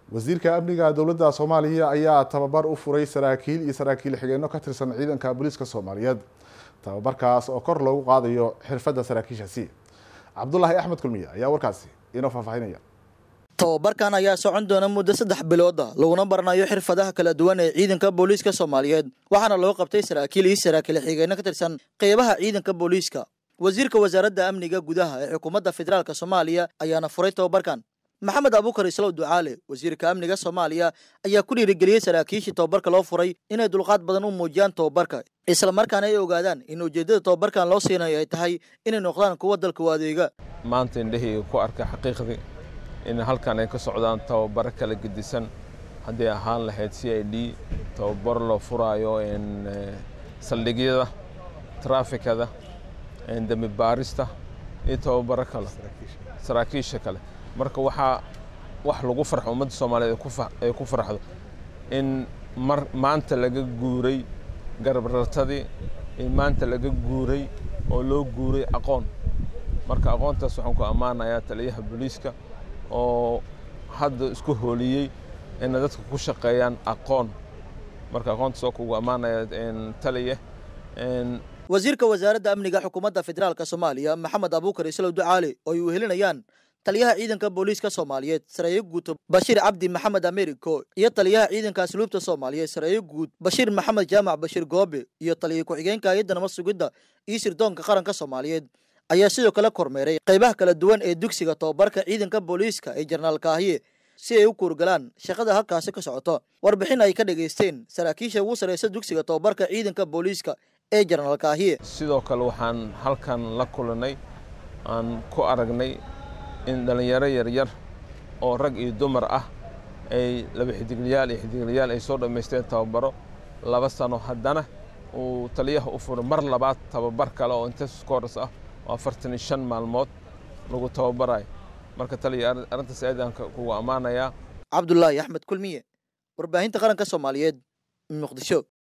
wasiirka amniga dowladda soomaaliya ayaa tababar u furay saraakiil iyo saraakiil xigeenno ka tirsan ciidanka booliiska soomaaliyeed tababarkaas oo kor loogu qaadayo xirfadda saraakiishaasi cabdulaahi axmed kulmiye ayaa warkaasi inoo faahfaahinaya tababarkan ayaa socon doona muddo saddex bilooda laguna baranayo xirfadaha kala duwan ee ciidanka booliiska soomaaliyeed waxaana loo qabtay saraakiil iyo saraakiil xigeenno ka tirsan qeybaha ciidanka booliiska wasiirka wasaaradda amniga gudaha ee xukuumadda federaalk soomaaliya ayaana furay tababarkan maxamed abuukar islow ducaale wasiirka amniga soomaaliya ayaa ku dhiirigeliyey saraakiishii tababarka loo furay inay dulqaad badan u muujiyaan tababarka islamarkaana ay ogaadaan in ujeeddada tababarkan loo siinayo ay tahay inay noqdaan kuwa dalka u adeega maanta indhahayga ku arka xaqiiqdii in halkan ay ka socdaan tababaro kala gedisan hadday ahaan lahayd c i d tababaro loo furaayo saldhigyada traafikada dembi baarista iyo tababaro kale saraakiisha kale marka waxaa wax lagu farxo ummadda soomaaliyeed ay ku farxdo in mar maanta laga guuray garabrartadii in maanta laga guuray oo loo guuray aqoon marka aqoontaas waxaan ku ammaanayaa taliyaha booliiska oo hadda isku hooliyey inay dadka ku shaqeeyaan aqoon marka aqoontaas oo kugu ammaanaya taliya wasiirka wasaaradda amniga xukuumadda federaalk soomaaliya maxamed abuukar islow ducaale oo ay wehelinayaan taliyaha ciidanka booliiska soomaaliyeed sareeyo guud bashiir cabdi maxamed americo iyo taliyaha ciidanka asluubta soomaaliyeed sareeyo guud bashiir maxamed jaamac bashiir goobe iyo taliya ku-xigeenka hay-adda nabad sugidda iyo sirdoonka qaranka soomaaliyeed ayaa sidoo kale kormeeray qaybaha kala duwan ee dugsiga tababarka ciidanka booliiska ee jenaraal kaahiye si ay u kuurgalaan shaqada halkaasi ka socoto warbixin ay ka dhegaysteen saraakiisha ugu sarreysa dugsiga tababarka ciidanka booliiska ee jenaraal kaahiye sidoo kale waxaan halkan la kulanay aan ku aragnay in dhallinyaro yaryar oo rag iyo dumar ah ay laba xidiglayaal iyo xidiglayaal ay soo dhammaysteen tababaro laba sano haddana uu taliyaha u furay mar labaad tababar kale oo intensive course ah oo afartan iyo shan maalmood lagu tababarayo marka taliya arrintaas aadaan kugu ammaanayaa cabdulaahi axmed kulmiye warbaahinta qaranka soomaaliyeed muqdisho